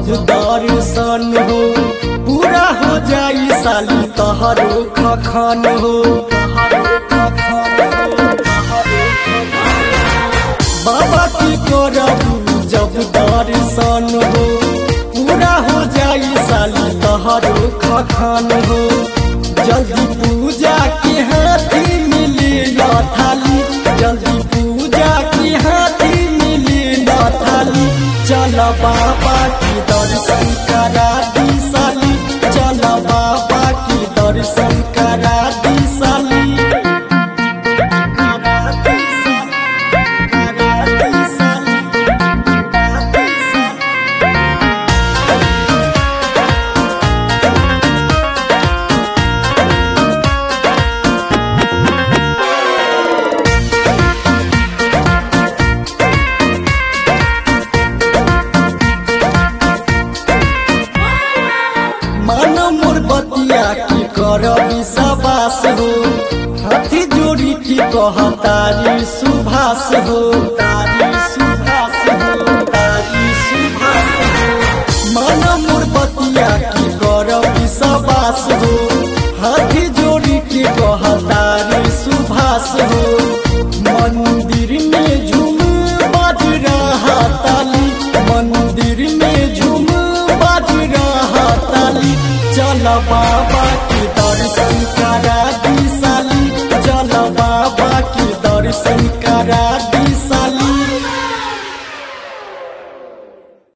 जब दर्शन हो पूरा हो जाई साली तहरो खखन हो बाबा की करबू जब दर्शन हो पूरा हो जाई साली तहरो खखन हो जल्दी पूजा के हाथी मिली न थाली जल्दी पूजा के हाथी मिली न थाली चल बाबा की दर्शन करा दी साली चल बाबा की दर्शन करा दी साली करा दी साली, करा दी साली, करा दी साली। मन मोर बतिया की कर विश्वास हो हाथी जोड़ी की कहतारी सुभाष हो तारी सुभाष हो तारी सुभाष हो मन मोर बतिया की कर विश्वास हो हाथी जोड़ी की कहतारी सुभाष हो मंदिर में झूम बाज रहा ताली मंदिर में झूम बाज रहा ताली चल बाबा की दर्शन करा दी साली चल बाबा की दर्शन